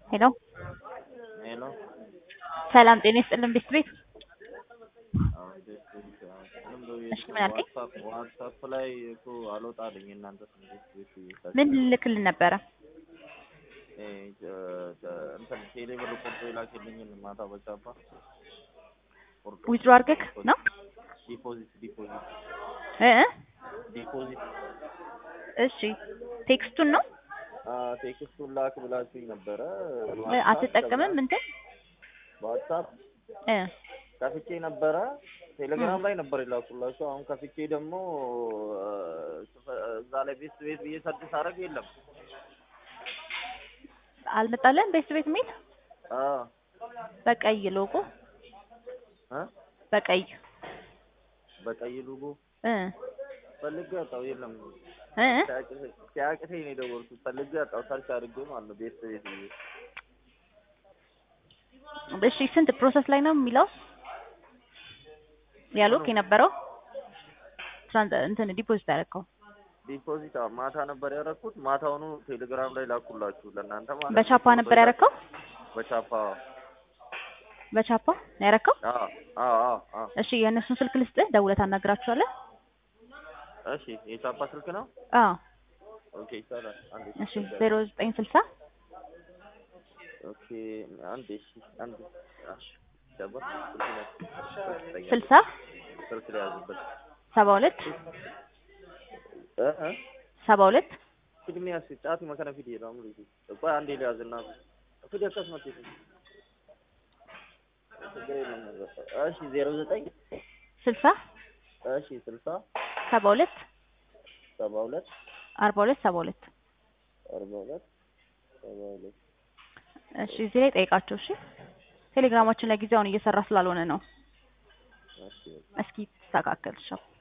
ሄሎ ሄሎ ሰላም ጤና ይስጥልን ቤት ቤት እሺ ምን አልከኝ? ዋትሳፕ ላይ እኮ አልወጣልኝ እናንተ እንዴት ቤት ምን ልልክልን ነበረ? እንትን ቴሌ ብር ቆርጦ የላክልኝን ማታ በቻፓ ቆርጦ ዊዝድሮ አድርገህ ነው ዲፖዚት ዲፖዚት እ እ ዲፖዚት እሺ ቴክስቱን ነው ቴክስቱን ላክ ብላችሁኝ ነበረ። እ አትጠቀምም እንትን በዋትሳፕ እ ከፍቼ ነበረ። ቴሌግራም ላይ ነበር የላኩላችሁ። አሁን ከፍቼ ደግሞ እዛ ላይ ቤት ቤት ብዬ ሰርች ሳደርግ የለም። አልመጣለን ቤት ቤት የሚል አዎ በቀይ ሎጎ እ በቀይ በቀይ ሎጎ እ ፈልጌ አጣው የለም። እ እ ሲያቅተኝ ነው የደወልኩት። ፈልጌ አጣው ሰርች አድርጌ ማለት ነው ቤት ቤት ብዬ እሺ ስንት ፕሮሰስ ላይ ነው የሚለው ያሉክ የነበረው ትራንስ እንትን ዲፖዚት ያደረከው ዲፖዚት አዎ፣ ማታ ነበር ያደረኩት። ማታውኑ ቴሌግራም ላይ ላኩላችሁ ለእናንተ ማለት ነው። በቻፓ ነበር ያደረከው በቻፓ በቻፓ ነው ያደረከው አዎ አዎ አዎ አዎ። እሺ የእነሱን ስልክ ልስጥህ ደውለህ ታናግራቸዋለህ እሺ የቻፓ ስልክ ነው። አዎ ኦኬ ይቻላል። አንዴ እሺ ዜሮ ዘጠኝ ስልሳ ኦኬ አንዴ እሺ አንዴ እሺ ቻፓ ስልክ ነው። ስልሳ ስልክ ላይ ያዙበት ሰባ ሁለት እ እ ሰባ ሁለት ቅድሚያ ሲጣት መከነ ፊት ይላል ሙሉ ቆይ አንዴ ሊያዝና ፊት ያከስመት ችግር የለም ነበር። እሺ ዜሮ ዘጠኝ ስልሳ እሺ ስልሳ ሰባ ሁለት ሰባ ሁለት አርባ ሁለት ሰባ ሁለት አርባ ሁለት ሰባ ሁለት እሺ እዚህ ላይ ጠይቃቸው እሺ ቴሌግራማችን ላይ ጊዜውን እየሰራ ስላልሆነ ነው እሺ እስኪ ተስተካከል ሻው